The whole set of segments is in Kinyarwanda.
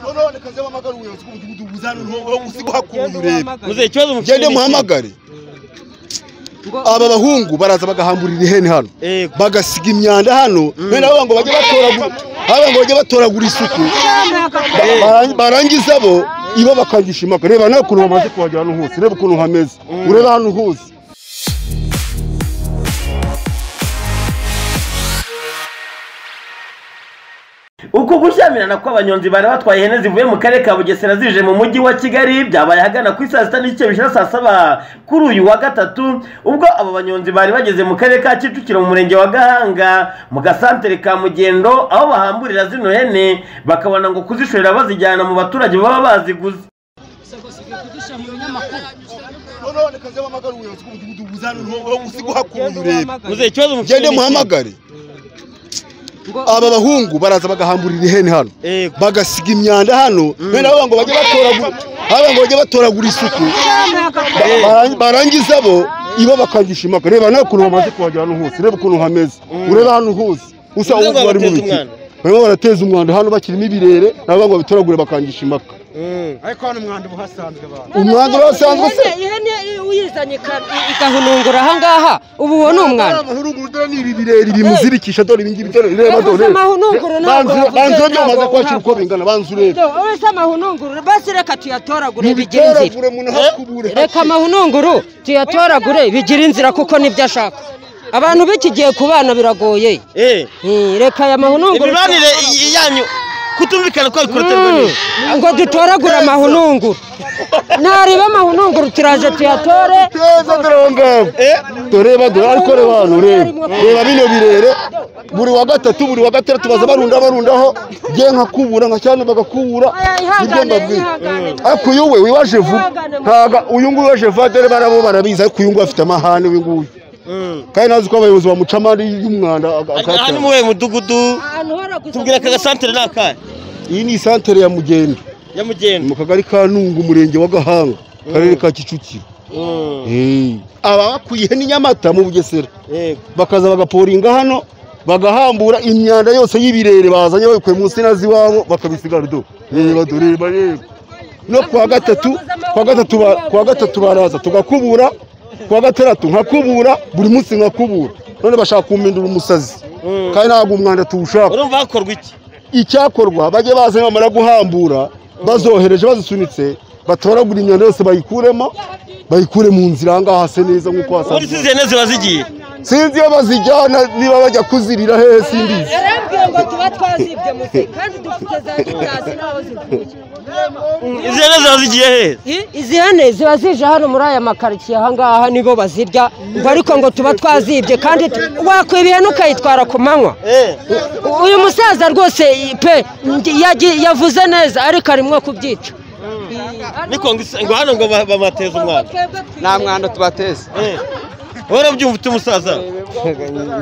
noneho nikaze bahamagara ubuyobozi bw'umudugudu buzane uzi guhakura urebe muze ikibazo mufite ngende ni iki? muhamagare aba bahungu baraza bagahamburira ihene hano Yego. bagasiga imyanda hano bene abo ngo bajye batoragura abo ngo bajye batoragura isuku Bara- barangiza bo ibo bakangisha impaka reba nawe ukuntu bamaze kuhagera hano hose reba ukuntu hameze urebe hano hose uku gushyamirana kw'abanyonzi bari batwaye ihene zivuye mu karere ka bugesera zije mu mujyi wa kigali byabaye ahagana ku isaa sita n'igice bishira saa saba kuri uyu wa gatatu ubwo abo banyonzi bari bageze mu karere ka kicukiro mu murenge wa gahanga mu gasantere ka mugendo aho bahamburira zino hene bakabona ngo kuzishorera bazijyana mu baturage baba baziguze noneho nikaze bahamagara ubuyobozi bw'umudugudu buzane uzi guhakura urebe muze ikibazo mufite ngende ni iki? muhamagare aba bahungu baraza bagahamburira ihene hano Yego. bagasiga imyanda hano bene abo ngo bajye batoragura abo ngo bajye batoragura isuku Bara- barangiza bo ibo bakangisha impaka reba nawe ukuntu bamaze kuhagera hano hose reba ukuntu hameze urebe hano hose usa Bivuze ngo uwo bari mu bateza iki umwanda. barimo barateza umwanda hano bakirimo ibirere nabo ngo babitoragure bakangisha impaka Mm. umwanda urasanzwe se ihene uyizanye ika- igahunungura ahangaha ubu uwo ni umwana amahurugurudura ni ibi birere bimuzirikisha dore ibi ngibi dore reba Reka dore usema hununguru ntabwo Banzu- wavuze, banzu ntabwo bamaze kwakira uko ntabwo. bingana banzu urebe Do, uretse amahununguru basi reka tuyatoragure bigire inzira mubitoragure umuntu hakubure reka amahununguru tuyatoragure bigire inzira kuko nibyo ashaka abantu b'iki gihe ku bana biragoye Eh. Eh, reka aya mahununguru imibanire y- yanyu kutumvikana kwabikoreterwa Mm, n'iki? ngo dutoragure amahununguru ntareba amahununguru turaje tuyatore teza dore aho ngaho tureba dore ariko reba hano reba reba bino birere buri wa gatatu buri wa gatandatu baza barunda barundaho nge nkakubura nka cyane bagakubura Oya, nibyo ihangane, mbabwira ihangane. ariko uyu we wiwaje vuba Ihangane, mama. ntaga uyu nguyu waje vuba dore barabo barabizi ariko uyu nguyu afite amahane uyu nguyu Mm. kandi nazi ko abayobozi bamuca amande y'umwanda aga- aha ni akayatanga. mu wuhe mudugudu ahantu hora gusa tubwira aka gasantere ni akahe iyi ni isantere ya mugenda ya mugendo mu kagari ka ntungu umurenge wa gahanga akarere ka kicukiro Mm. Eh. aba bakuye n'inyamata mu bugesera Yego. bakaza bagaporinga hano bagahambura imyanda yose y'ibirere bazanye babikuye mu nsina z'iwabo bakabisiga rudo reba dureba reba no kuwa gatatu kuwa gatatu ba- kuwa gatatu baraza tugakubura kuwa gatandatu nkakubura buri munsi nkakubura none bashaka kumpindura umusazi Mm. kandi ntabwo umwanda tuwushaka urumva hakorwa iki icyakorwa bajye baza bamara guhambura bazohereje bazisunitse batoragura imyanda yose bayikuremo bayikure mu nzira aha ngaha hase neza nk'uko muri hasanzwe izi hene ziba zigiye sinzi iyo bazijyana niba bajya kuzirira hehe simbizi yarambwiye ngo tuba twazibye muse kandi dufite za gitasi n'aho zivuye izi hene ziba zigiye hehe I- izi hene ziba zije hano muri aya makaritsiye aha ngaha nibo bazirya ngo ariko ngo tuba twazibye kandi tu- wakwiba ihene ukayitwara ku manywa Eh. U- uyu musaza rwose i- pe ndi- yagi- yavuze neza ariko arimo kubyica niko ngo isa- ngo hano ngo ba- bamateze umwana nta mwanda tubateze Eh. wowe byumva ute umusaza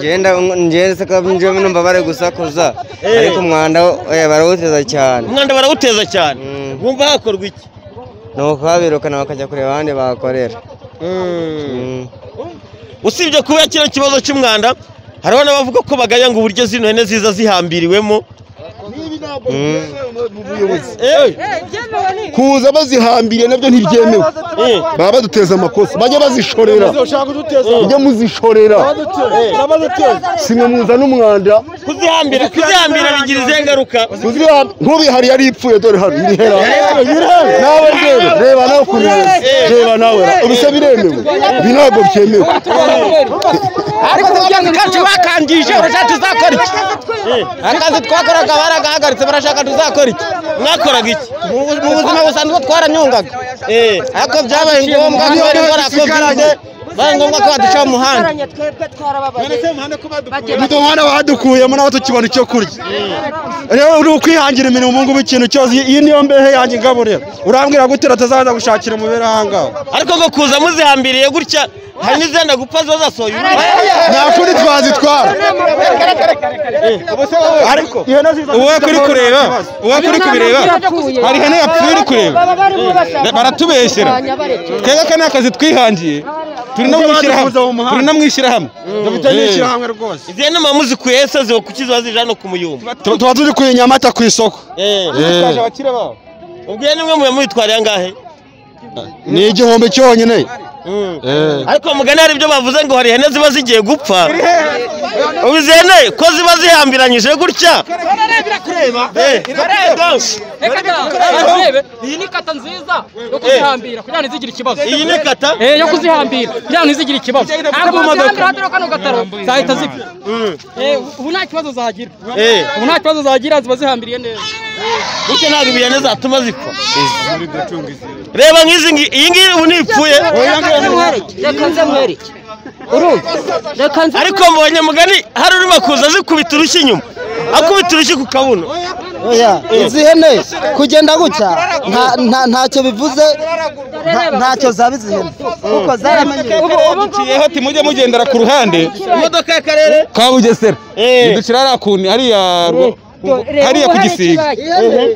ngenda ngenda njyewe numva bari gusakuza Eh. ariko umwanda oya, barawuteza cyane umwanda barawuteza cyane Mm. wumva hakorwa iki nuko babirukana bakajya kureba abandi bahakorera Mm. usibye kuba kino kibazo cy'umwanda hariho n'abavuga ko bagaya ngo uburyo zino hene ziza zihambiriwemo Eh. kuza bazihambiriye nabyo ntibyemewe Eh. baba baduteza amakosa bajya bazishorera mujye muzishorera simwe muza n'umwanda kuzihambira kuzihambira bigira izihe ngaruka Kuziha- nk'ubihari yari ipfuye dore hano irihera nawe rero reba nawe ukuntu bimeze. reba nawe ubise biremewe ibi ntabwo byemewe ariko ubugenzi bwacu bakangije barashaka tuzakora iki akazi twakoraga baragahagaritse barashaka tuzakora iki mwakoraga iki mu bu- mu buzima busanzwe twaranyungaga Eh. ariko byabaye ngombwa ko bari barakoze babaye ngombwa ko badusha mu muhanda twebwe twarababaye uyu muhanda wadukuyemo nawe tukibona icyo kurya rero uri ukwihangira imirimo ubu ngubu ikintu cyose iyi niyo mbehe yanjye ingaburira urambwira gute ratazaza gushakira umubiri ahangaha ariko ngo kuza muzihambiriye gutya hari n'izenda gupfa ziba zasohoye umwana nta kuri twazitwara ariko uwo kuri kureba uwo kuri kubireba hari ihene yapfuye uri kureba baratubeshyera twebwe aka ni akazi twihangiye turi no mwishyirahamwe turi no mwishyirahamwe dufite n'ishyirahamwe rwose izi nama muzikuye zo kuki ziba zije hano ku muyumba Tu- tuba turi kuye nyamata ku isoko Eh. twaje abakire babo ubwo iyo nimwe muyitwariye angahe ni igihumbi cyonyine Mm. Eh. ariko mugani hari ibyo bavuze ngo hari ihene ziba zigiye gupfa ubu izi hene ko ziba zihambiranyije gutya Eh. iyi ni kata nziza yo kuzihambira kugira ngo ntizigire ikibazo iyi ni kata Eh, yo kuzihambira kugira ngo ntizigire ikibazo ntabwo uzihambira hatariho kano gataro zahita zipfa Eh, ubu nta kibazo zagira Eh. ubu nta kibazo zagira ziba zihambiriye neza gutya ntabwo ibihene zatuma zipfa reba nk'izi ngi- iyi ngiyi ubu ntipfuye reka nze nkwereke reka nze nkwereke urumva reka nze ariko mbonye mugani hari urimo kuza zikubita urushyi inyuma akubita urushyi ku kabuno oya izi hene kugenda gutya nta- nta- ntacyo bivuze nta- ntacyo zaba izi hene kuko zaramenye duciyeho ati mujye mugendera ku ruhande imodoka y'akarere ka bugesera Eh. iducira hariya ku hariya rwo- hariya ku gisiga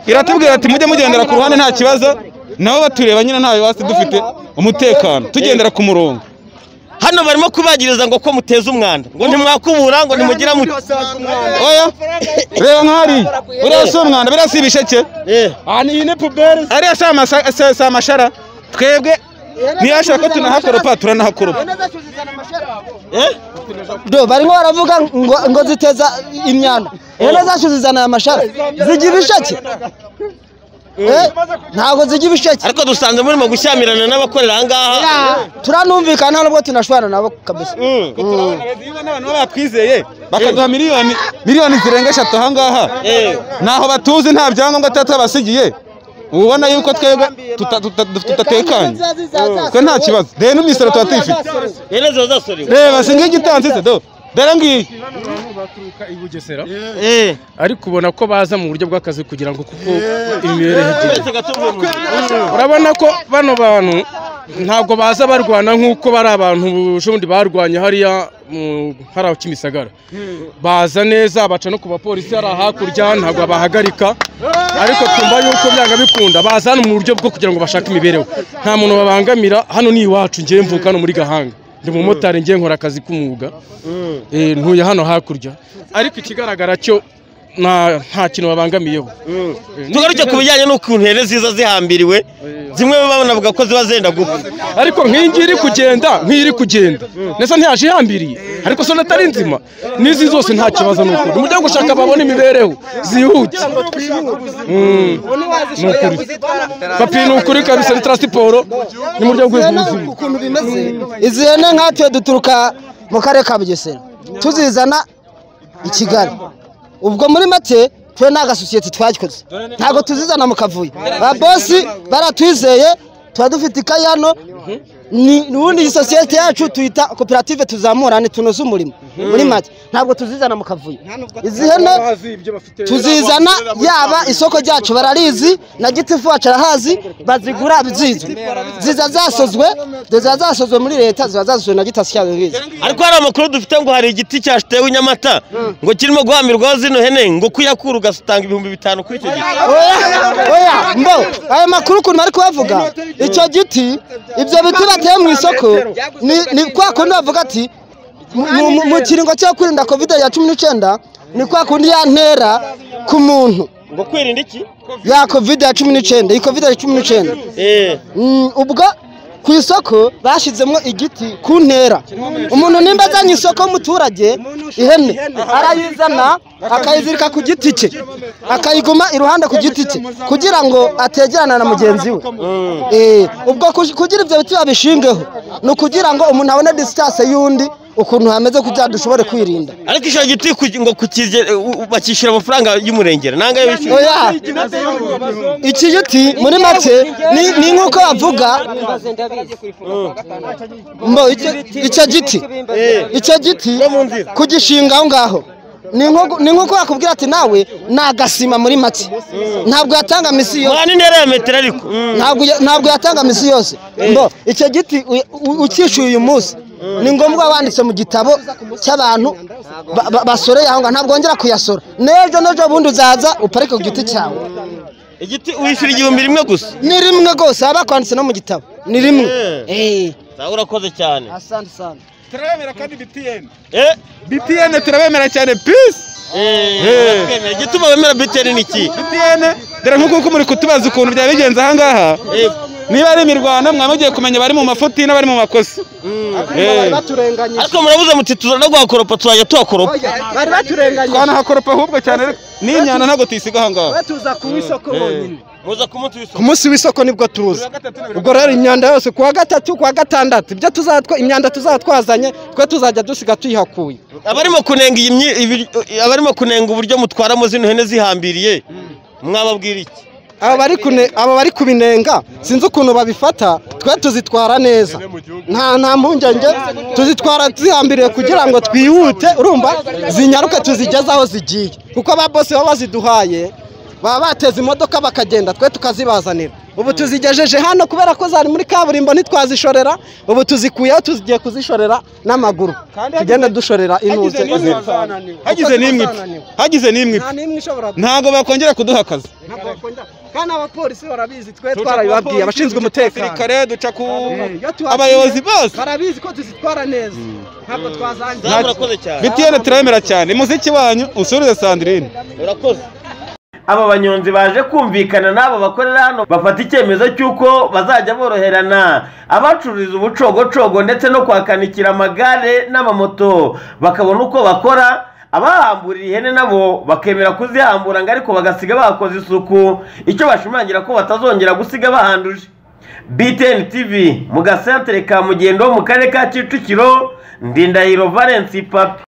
iratubwira ati mujye mugendera ku ruhande nta kibazo nabo batureba nyine nta bibazo dufite umutekano tugendera ku murongo hano barimo kubagiriza ngo ko muteza umwanda ngo ntimwakubura ngo nimugira muti oya reba nk'ahariya uriya si umwanda biriya si ibisheke Eh. aha ni ine puberi ariya si amasa- si- si amashara twebwe ntiyashaka ko tunahakoropa turanahakoropa Eh? do barimo baravuga ngo, ngo ziteza imyanda hene zacu zizana aya mashara zigira ibisheke Eh, ntabwo zigira ibisheke ariko dusanze murimo gushyamirana n'abakorera aha ngaha turanumvikana nubwo tunashwana nabo kabisa abantu batwizeye bakaduha miliyoni miliyoni zirenga eshatu ahangaha Eh. ntaho batuzi nta byangombwa tuba tubasigiye uba ubona yuko twebwe tuta- tuta- tudatekanye twe nta kibazo rero n'imisoro tuba tuyifite ihene ziba zasorewe reba si nk'igitansi se do dore ngiyi baturuka i bugesera Eh. ariko ubona ko baza mu buryo bw'akazi kugira ngo kuko imibereho Twese gatuvuye mu nzira. urabona ko bano bantu ntabwo baza barwana nk'uko bari abantu bundi barwanya hariya mu hariya kimisagara baza neza baca no ku bapolisi hariya hakurya ntabwo bahagarika ariko twumva yuko byanga bikunda baza hano mu buryo bwo kugira ngo bashake imibereho nta muntu babangamira hano ni iwacu ngewe mvuka hano muri gahanga ndi umumotari ngewe nkora akazi k'umwuga Eh, ntuye hano hakurya ariko ikigaragara cyo nta nta kintu babangamiyeho Eh, tugaruke ku bijyanye n'ukuntu ihene ziza zihambiriwe zimwe bavuga ko ziba zenda gupfa ariko nk'iyi ngiyi iri kugenda nk'iyi iri kugenda ndetse ntiyaje ihambiriye ariko so atari nzima n'izi zose nta kibazo ni ukuri umuryango ushaka babone imibereho zihute Mm. Ni ukuri. papi ni ukuri kabisa ni tarasiporo ni mu buryo bw'ubuzima ukuntu bimeze izi hene nkatwe duturuka mu karere ka bugesera tuzizana i kigali ubwo muri make twe nta gasosiyete twagikoze ntabwo tuzizana mu kavuyo ba bosi baratwizeye tuba dufite ikayi hano ni ubundi sosiyete yacu tuyita koperative tuzamurane tunoze umurimo muri make ntabwo tuzizana mu kavuyo izi hene tuzizana yaba isoko ryacu bararizi na gitifu wacu arahazi bazigura bizizwe ziza zasozwe ziza zasozwe muri leta ziba zasozwe na gitasi cyabo bizi ariko hari amakuru dufite ngo hari igiti cyatewe i nyamata ngo kirimo guhamirwaho zino hene ngo kuyakura ugatanga ibihumbi bitanu kuri icyo giti oya oya mbo aya makuru ukuntu bari kubavuga icyo giti ibyo biti bateye mu isoko ni- ni kwa kundi bavuga ati mu- mu- mu- mu kiringo cyo kwirinda kovide ya cumi n'icyenda ni kwa kundi ya ntera ku muntu ngo kwirinda iki ya kovide ya cumi n'icyenda iyi kovide ya cumi n'icyenda Eh. Mm, ubwo ku isoko bashyizemo igiti ku ntera umuntu nimba azanye isoko w'umuturage ihene arayizana akayizirika ku giti cye akayiguma iruhande ku giti cye kugira ngo ategerana na mugenzi we Eh, ubwo kuj- kugira ibyo biti babishingeho ni ukugira ngo umuntu abone disitanse y'undi ukuntu hameze kugira dushobore kwirinda ariko icyo giti ku- ngo kukige- u- u- bakishyura amafaranga y'umurengera nanga yishyura oya iki giti muri make ni- ni nk'uko bavuga mbo icyo icyo giti icyo giti kugishinga aho ngaho ni nko- ni nk'uko wakubwira ati nawe ni agasima muri make ntabwo yatanga misi yose mwana intera ya metero ariko Mm. ntabwo ya- ntabwo yatanga misi yose mbo icyo giti u- u- ucyishyuye uyu munsi ni ngombwa wanditse mu gitabo cy'abantu ba- ba- basoreye aho ngaho ntabwo wongera kuyasora n'ejo n'ejo bundi uzaza uparike ku giti cyawe igiti wishyura igihumbi rimwe gusa ni rimwe rwose haba kwanditse no mu gitabo ni rimwe Eh, Sawa urakoze cyane asante sana turabemera kandi BTN eh BTN turabemera cyane peace eh uratwemera. igituma wemera biteri ni iki BTN dore nk'uko uko muri kutubaza ukuntu byaba bigenze aha ngaha Eh, niba ari imirwano mwaba mugiye kumenya abari mu mafuti n'abari mu makosa Eh. baturenganyije ariko murabuze muti tuza no guhakoropa tuzajya tuhakoropa bari baturenganyije twanahakoropa ahubwo cyane ariko n'inyana ntabwo tuyisiga aha ngaha batuza ku isoko honyine muza kumunsi w'isoko ku munsi w'isoko nibwo turuza ubwo rero imyanda yose ku wa gatatu ku wa gatandatu ibyo tuzatwa imyanda tuzatwazanye twe tuzajya dusiga tuyihakuye abarimo kunenga iyi myi- ibi- abarimo kunenga uburyo mutwaramo zino hene zihambiriye mwababwira iki aba bari kune- aba bari kubinenga sinzi ukuntu babifata twe tuzitwara neza nta nta mpungenge tuzitwara zihambiriye kugira ngo twihute urumva zinyaruke tuzigeze aho zigiye kuko ba bose baba baziduhaye baba bateze imodoka bakagenda twe tukazibazanira ubu tuzigejeje hano kubera ko zari muri kaburimbo ntitwazishorera ubu tuzikuyeho tugiye kuzishorera n'amaguru tugenda dushorera inuze hagize n'imwe ipfa hagize n'imwe ipfa n'imwe ishobora ntabwo bakongera kuduha akazi ntabwo bakunda kandi abapolisi barabizi twe twarabibabwiye abashinzwe umutekano abasirikare duca ku Iyo tuhagiye, abayobozi bose barabizi ko tuzitwara neza ntabwo twazangiza Zamu urakoze cyane bitiyene turabemera cyane muziki wanyu usubize sandirine urakoze aba banyonzi baje kumvikana n'abo bakorera hano bafata icyemezo cy'uko bazajya boroherana abacururiza ubucogocogo ndetse no kwakanikira amagare n'amamoto bakabona uko bakora abahamburiye ihene nabo bakemera kuzihambura ngo ariko bagasiga bakoze isuku icyo bashimangira ko batazongera gusiga bahanduje btn tv mu gasantere ka mugendo mu karere ka kicukiro ndindahiro valence papi